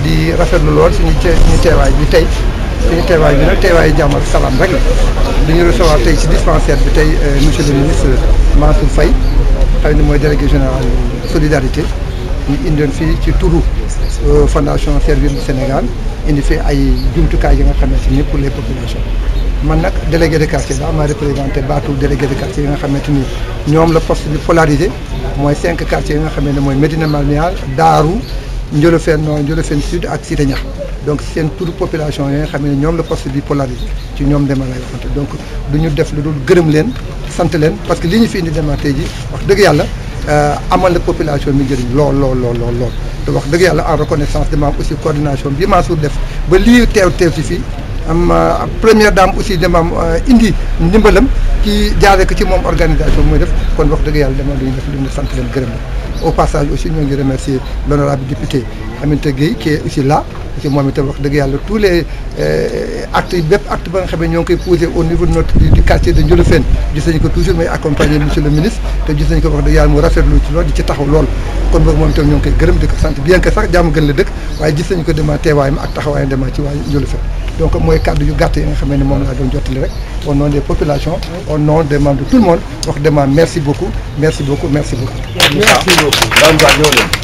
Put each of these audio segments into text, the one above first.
di rafetlu lool suñu suñu teewaay bi tey suñu teewaay bi nag teewaayu jàmm ak salaam rek la dañu recevoir tey ci dispensaire bi tey monsieur le ministre Mansour Faye xam ne mooy délégué général solidarité ñu indoon fii ci turu fondation Servir du Sénégal indi fi ay jumtukaay yi nga xamante ni pour les populations man nag délégué de quartier daa ma représenté baatu délégué de quartier yi nga xamante ni ñoom la poste bi polarisé mooy cinq quartiers yi nga xamante ne mooy Médina Malmial Daaru Ndiolofène Nord Ndiolofène Sud ak Cité Niakh donc seen turu population yi nga xam ne ñoom la poste bi polarisé ci ñoom dema lay waxante donc du ñu def lu dul gërëm leen sant leen parce que li ñu fi indi dema tey ji wax dëgg yàlla amal la population bi njëriñ lool lool lool lool lool te wax dëgg yàlla en reconnaissance de maam aussi coordination bi Mansour def ba lii teew teew ci fii am première dame aussi demaam indi ndimbalam ci jaaree ko ci moom organisation mooy def kon wax dëgg yàlla dama duñu def lu ñu sant leen gërëm la au passage aussi ñoo ngi remercier l'honorable député Aminata Gueye qui est aussi là ci moom itam wax dëgg yàlla tous les actes yi bépp acte ba nga xam ne ñoo ngi koy posé au niveau de notre du quartier de Ndiolofène gis nañu ko toujours may accompagner monsieur le ministre te gis nañu ko wax dëgg yàlla mu rafetlu ci lool di ci taxaw lool kon boog moom itam ñoo ngi koy gërëm di ko sant bien que sax jàmm gën la dëkk waaye gis nañu ko dema teewaayam ak taxawaayam dema ci waa Ndiolofène donc mooy kàddu yu gàtt yi nga xam ne moom laa doon jottali rek au nom des populations au nom des membres de tout le monde wax dema merci beaucoup merci beaucoup merci beaucoup merci beaucoup daan ba ñoo leen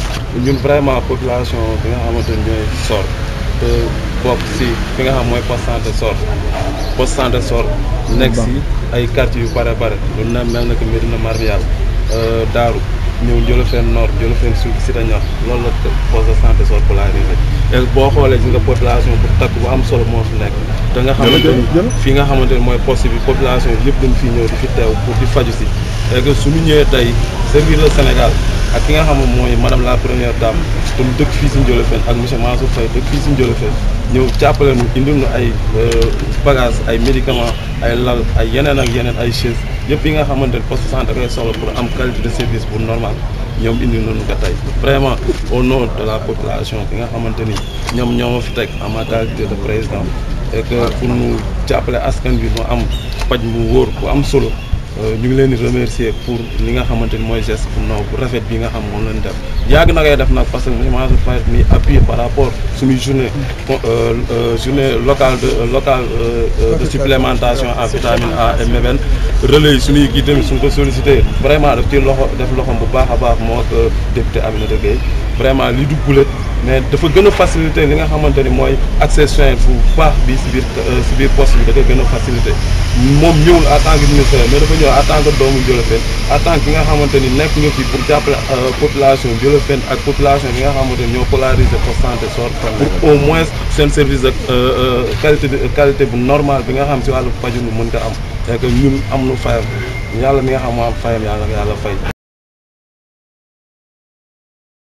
ñun vraiment population bi nga xamante ni ñooy SOR te bokk si fi nga xam mooy poste santé SOR poste santé SOR nekk si ay quartiers yu bare bare lu na mel na que Médina Marial Daaru ñëw Ndiolofène Nord Ndiolofène Sud Cité Niakh loolu la poste de santé SOR polarisé et boo xoolee si nga population bu takk bu am solo moo fi nekk te nga xamante ni fii nga xamante ni mooy poste bi population yi yëpp dañ fi ñëw di fi teew pour di faju si et que suñu ñëwee tey servir le Sénégal ak ki nga xam ne mooy madame la première dame te mu dëkk fii si Ndiolofène ak monsieur Mansour Faye dëkk fii si Ndiolofène ñëw jàppale nu indil nu ay bagages ay médicaments ay lal ay yeneen ak yeneen ay chaises yëpp yi nga xamante ne poste santé koy soxla pour am qualité de service bu normal ñoom indi nañu ko tey vraiment au nom de la population bi nga xamante ni ñoom ñoo ma fi teg en ma qualité de président et que pour nu jàppale askan bi mu am paj mu wóor bu am solo ñu ngi leen di remercier pour li nga xamante ni mooy geste bu naw bu rafet bi nga xam moom lañ def yàgg na koy def nag parce que monsieur Mansour Faye mi appuyé par rapport suñuy journée journée locale de locale de supplémentation en vitamine A et MBN relais yi suñuy kii tamit suñ ko sollicité vraiment daf ci loxo def loxom bu baax a baax moo ak député Aminata Gueye vraiment li du gulet mais dafa gën a facilité li nga xamante ni mooy accès soin bu baax bi si biir si biir poste bi da koy gën a facilité moom ñëwul en tant que ministre mais dafa ñëw en tant que doomu Ndiolofène en tant que nga xamante ni nekk nga fi pour jàppale population Ndiolofène ak population bi nga xamante ni ñoo polarisé poste santé SOR pour au moins seen service de qualité de qualité bu normal bi nga xam si wàllu paju nu mën ko am et que ñun am nu fayam yàlla mi nga xam moo am fayam yàlla yàlla fay